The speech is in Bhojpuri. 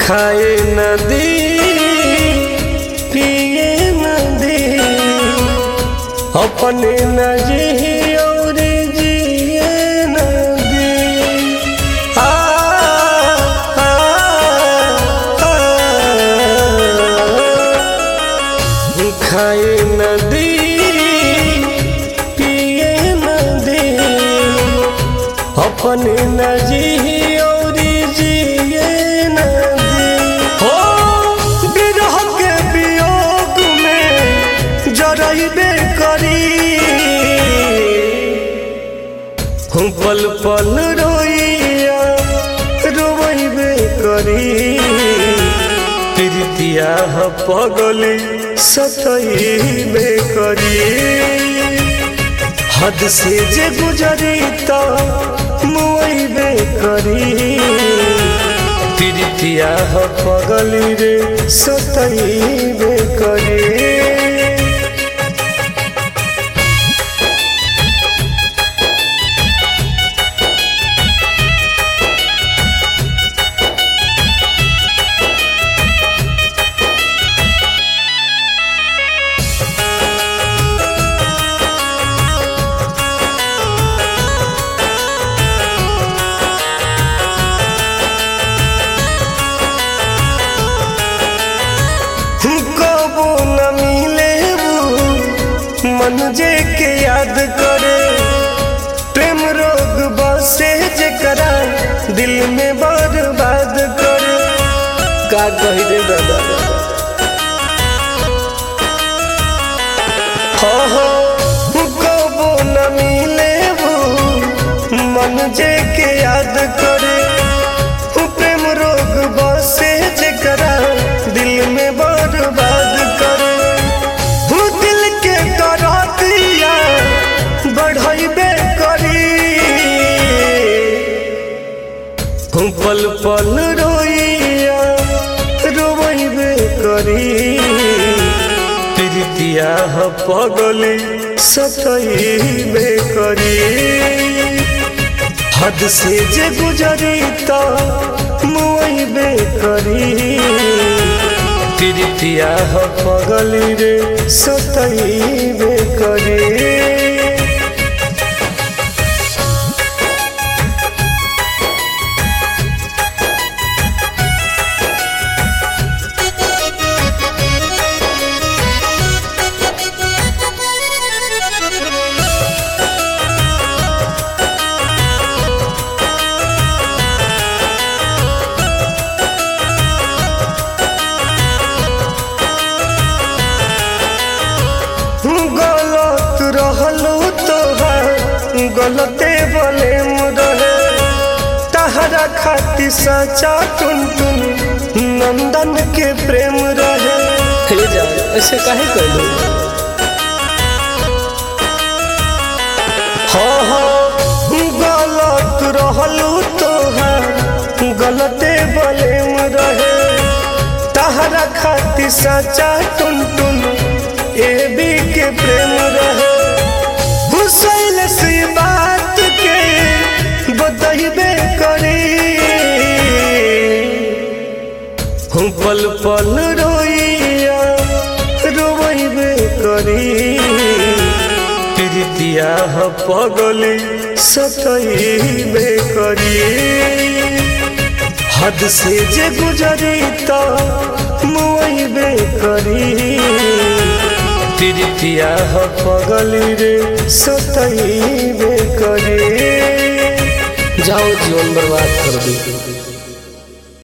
खाए नदी पिए नदी अपने नजी और जिए नदी आ, आ, आ, खाए नदी पिए नदी अपने नजी और जिए नदी हो विरह के वियोग में जरइबे करी हम पल पल रोइया रोइबे करी प्रीतिया ह पगली सतइबे करी हद से जे गुजरी तो मुइबे करी प्रीतिया ह पगली रे सतइबे करी कबो न मिले वो मन जे के याद करे प्रेम रोग बसे जकरा दिल में बर्बाद करे का कही रे दादा हो हो कबो न मिले वो मन जे के याद करे प्रेम रोग बसे जकरा दिल में बर्बाद करे वो दिल के करा दिया बढ़ाइबे करी हम पल पल रोइया रोइबे करी प्रीतिया ह पगली सतइबे करी हद से जे गुजरी तो मुइबे करी प्रीतिया ह पगली रे सतइबे करी गलत रहलो तोहार गलते बोले रहे तहरा खाती सचा टुन टुन नंदन के प्रेम रहे हे जा ऐसे काहे कहलो हाँ हाँ गलत रहलो तोहार गलते बोले रहे तहरा खाती सचा टुन टुन ए बी के प्रेम रहे हुसैन से बात के बतइबे करी हम पल पल रोइया रोइबे करी प्रीतिया ह पगली सतइबे करी हद से जे गुजरी तो मुइबे करी प्रीतिया ह पगली रे सतइबे करी जाओ जीवन बर्बाद कर दी